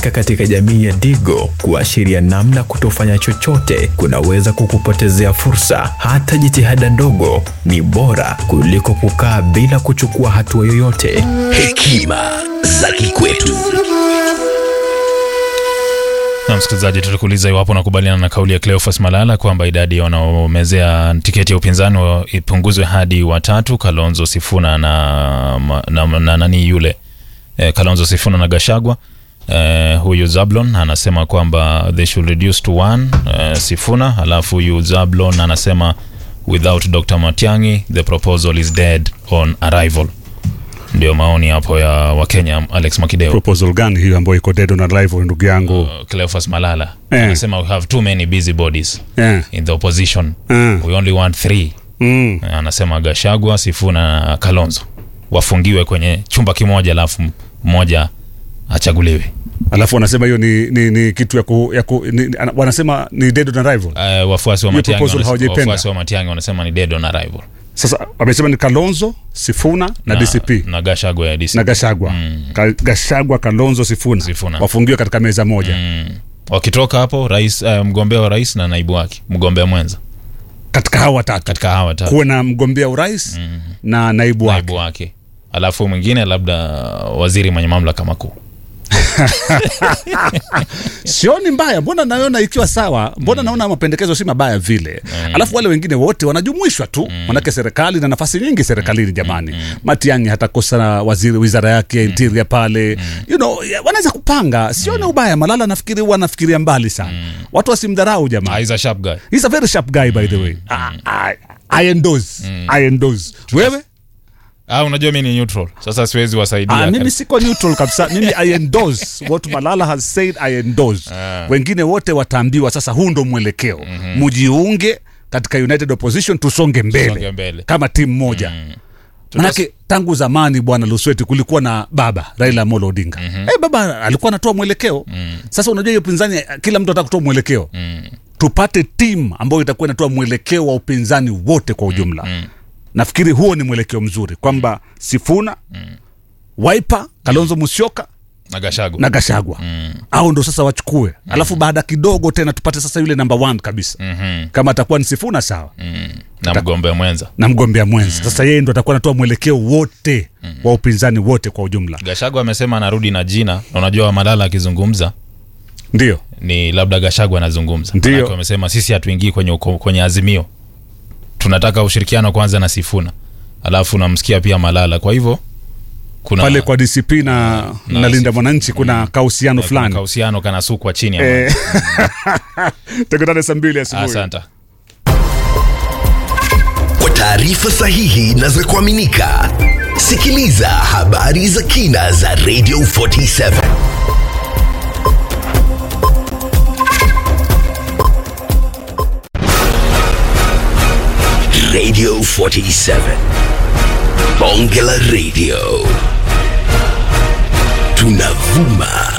kuweka katika jamii ya Digo kuashiria namna kutofanya chochote kunaweza kukupotezea fursa. Hata jitihada ndogo ni bora kuliko kukaa bila kuchukua hatua yoyote. Hekima za kikwetu. Na msikilizaji, tulikuuliza iwapo unakubaliana na kauli ya Cleophas Malala kwamba idadi ya wanaomezea tiketi ya upinzani wa- ipunguzwe hadi watatu, Kalonzo Sifuna na, na, na, na nani yule eh, Kalonzo Sifuna na Gashagwa. Eh, huyu Zablon anasema kwamba they should reduce to one eh, Sifuna, alafu huyu Zablon anasema without Dr. Matiang'i the proposal is dead on arrival. Ndio maoni hapo ya Wakenya. Alex Makideo. proposal gani hiyo ambayo iko dead on arrival ndugu yangu Uh, Cleophas Malala Eh. anasema we have too many busy bodies Eh. in the opposition Eh. we only want three mm. anasema Gashagwa, Sifuna na Kalonzo wafungiwe kwenye chumba kimoja, alafu mmoja achaguliwe. alafu wanasema hiyo ni, ni, ni kitu ya ku, ya ku, ni, ana- wanasema ni dead on arrival Uh, wafuasi wa Hiyo Matiang'i proposal wanasema- hawajaipenda. wafuasi wa Matiang'i wanasema ni dead on arrival sasa wamesema ni kalonzo sifuna na, dcp na Gashagwa ya DCP. na gashagwa Ka, gashagwa kalonzo sifuna, Sifuna. wafungiwe katika meza moja wakitoka hapo rais, uh, mgombea wa rais na naibu wake mgombea mwenza katika hawa watatu katika hawa tatu kuwe na mgombea urais na naibu wake naibu wake, alafu mwingine labda waziri mwenye mamlaka makuu. sioni mbaya mbona naona ikiwa sawa mbona naona mapendekezo si mabaya vile alafu wale wengine wote wanajumuishwa tu manake serikali na nafasi nyingi serikalini jamani matiangi hatakosa waziri wizara yake interior pale you know, ya- wanaweza kupanga sioni ubaya malala nafikiri huwa anafikiria mbali sana watu wasimdharau jamani He's a sharp guy. He's a very sharp guy by the way I, I, I endorse I endorse wewe Ah, unajua mi ni neutral sasa siwezi wasaidia Ah, mimi siko neutral kabisa mimi i endorse what malala has said i endorse wengine wote wataambiwa sasa huu ndo mwelekeo mujiunge katika united opposition tusonge mbele, Tusonge mbele. kama timu moja manake tangu zamani bwana lusweti kulikuwa na baba raila amolo odinga mm baba alikuwa anatoa mwelekeo sasa unajua hiyo upinzani kila mtu anataka kutoa mwelekeo tupate timu ambayo itakuwa inatoa mwelekeo wa upinzani wote kwa ujumla nafikiri huo ni mwelekeo mzuri kwamba sifuna waipa kalonzo musyoka na Gachagua. na gashagwa au ndo sasa wachukue alafu baada kidogo tena tupate sasa yule namba one kabisa Mhm. kama atakuwa ni sifuna sawa na mgombea mwenza na mgombea mwenzi sasa yeye ndo atakuwa anatoa mwelekeo wote wa upinzani wote kwa ujumla Gachagua amesema anarudi na jina na unajua Malala akizungumza ndio ni labda Gachagua anazungumza Ndio. Manake wamesema sisi hatuingii kwenye, uko- kwenye azimio tunataka ushirikiano kwanza na Sifuna alafu namsikia pia Malala kwa hivyo kuna pale kwa dcp na, na na linda Sifuna. mwananchi kuna kahusiano kuna fulani kahusiano kanasukwa chini ya Eh, tukutane saa mbili asubuhi asante Kwa taarifa sahihi na za kuaminika, sikiliza habari za kina za Radio 47 Radio 47 Bonge la Radio tunavuma